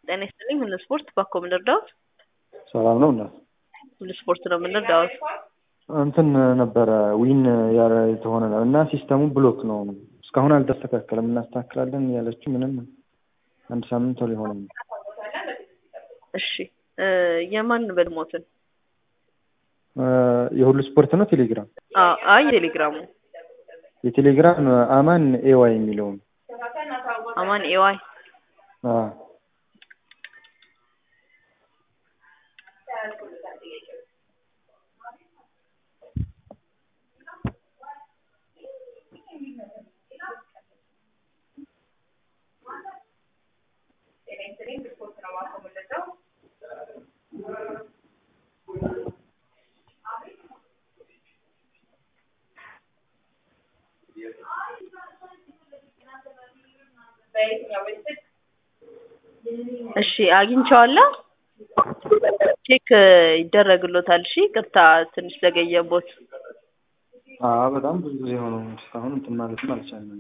ጤና ይስጥልኝ። ሁሉ ስፖርት ባኮ ምንርዳውት ሰላም ነው እናት ሁሉ ስፖርት ነው የምንርዳውት። እንትን ነበረ ዊን ያረ የተሆነ ነው እና ሲስተሙ ብሎክ ነው እስካሁን አልተስተካከለም። እናስተካክላለን ያለችው ምንም አንድ ሳምንት ሊሆነ ነው። እሺ እ የማን በድሞትን የሁሉ ስፖርት ነው ቴሌግራም አ- አይ ቴሌግራሙ የቴሌግራም አማን ኤዋይ የሚለውን አማን ኤዋይ አ እሺ አግኝቼዋለሁ። ቼክ ይደረግሎታል። እሺ ቅርታ ትንሽ ዘገየቦት። አ በጣም ብዙ ጊዜ ሆነው እስካሁን እንትን ማለትም አልቻልንም።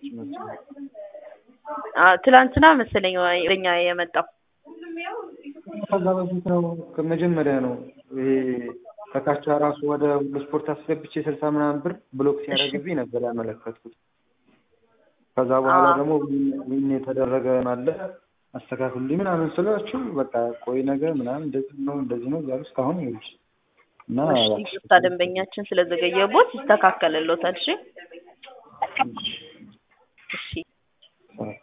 አ ትላንትና መሰለኝ ወደኛ የመጣው ከዛ በፊት ነው ከመጀመሪያ ነው ይሄ ከካቻ ራሱ ወደ ሁሉ ስፖርት አስገብቼ ስልሳ ምናምን ብር ብሎክ ሲያደርግብኝ ነበር ያመለከትኩት። ከዛ በኋላ አዎ። ደግሞ ዊን የተደረገ አለ አስተካክሉልኝ ምናምን ስላችሁ በቃ ቆይ ነገ ምናምን እንደዚህ ነው እንደዚህ ነው እያሉ እስካሁን ይኸውልሽ እና እሺ ይቅርታ ደንበኛችን ስለዘገየቦት ይስተካከልሎታል። እሺ እሺ